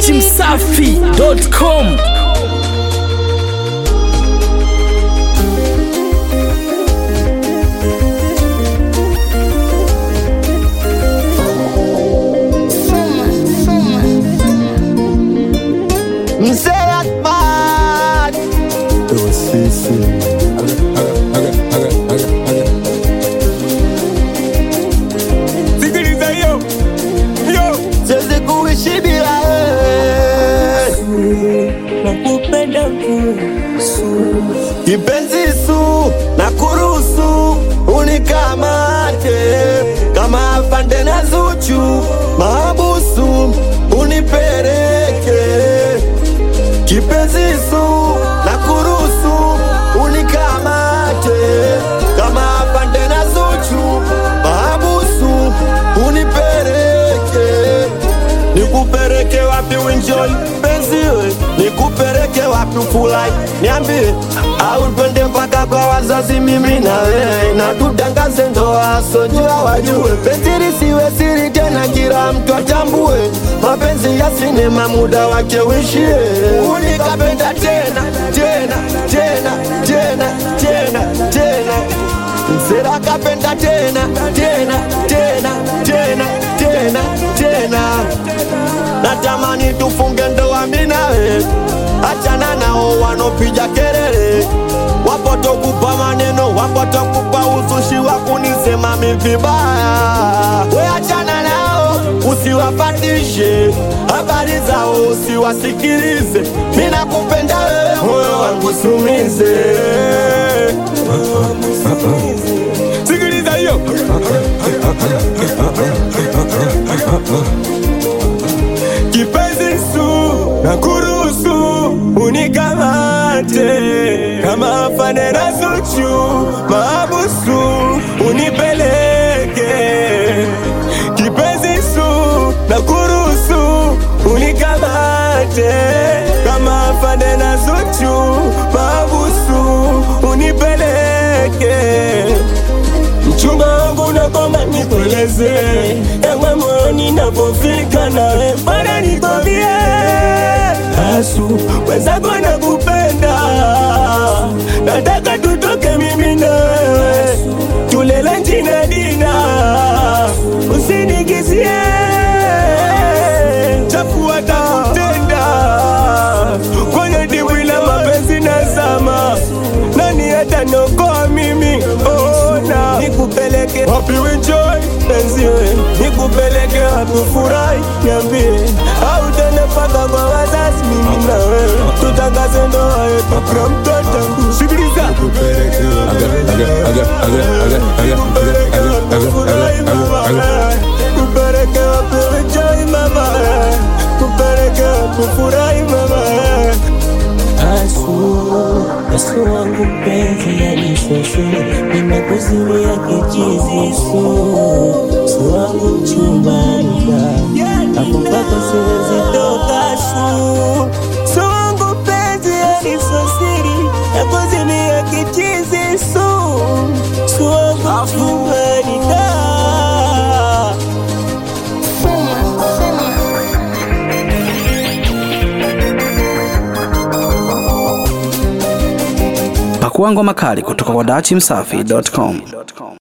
dachimsafi.com Mzee Akbar Sikiliza hiyo hiyo, siwezi kuishi bila wewe nakupenda kusu kipenzi su na kuruhusu unikamate kama afande na Zuchu mahabusu unipeleke kipenzi su na kuruhusu unikamate kama afande na Zuchu mahabusu unipeleke nikupeleke wapi winjoi penziwe nikupeleke wapi ufurahi niambie au twende mpaka kwa wazazi mimi na wewe na tutangaze ndoa sojua wajue penzi lisiwe siri tena kila mtu atambue mapenzi ya sinema muda wake uishie unikapenda tena tena tena tena tena tena msera kapenda tena tena tena tena tena tena natamani tufunge ndoa mimi nawe achana nao wanopiga kelele wapotokupa maneno wapotokupa uzushi wa kunisema mi vibaya we achana nao usiwapatishe habari zao usiwasikilize mi nakupenda wewe moyo wangu sumize sikiliza hiyo kipenzi su na kuruhusu unikamate kama afande na Zuchu maabusu unipeleke kipenzi su na kuruhusu unikamate kama afande na Zuchu maabusu unipeleke mchumba wangu nakoma nikueleze ewe moyoni napofika nawe bwana nikwambie asu wenzako nakupenda nataka tutoke mimi na wewe tulele njina dina usinigizie chafu watakutenda kwenye dimbwi la mapenzi nazama nani ataniokoa mimi ona nikupeleke wapi enjoy penziwe nikupeleke wapi furahi niambie au tena mpaka kwa wazazi mimi na wewe tutangaze ndoa yetu kwa mtoto sikiliza kupeleke wapi enjoy mama kupeleke wapi furahi mama Asu, asu wangu mpenzi yanisosu, nimekuzuia kichizi su, su wangu mchumbani hapo mpaka siwezi toka su, su wangu mpenzi yanisosiri, nakuzimia kichizi su, su wangu mchumbani da. pakua ngoma kali kutoka kwa dachimsafi.com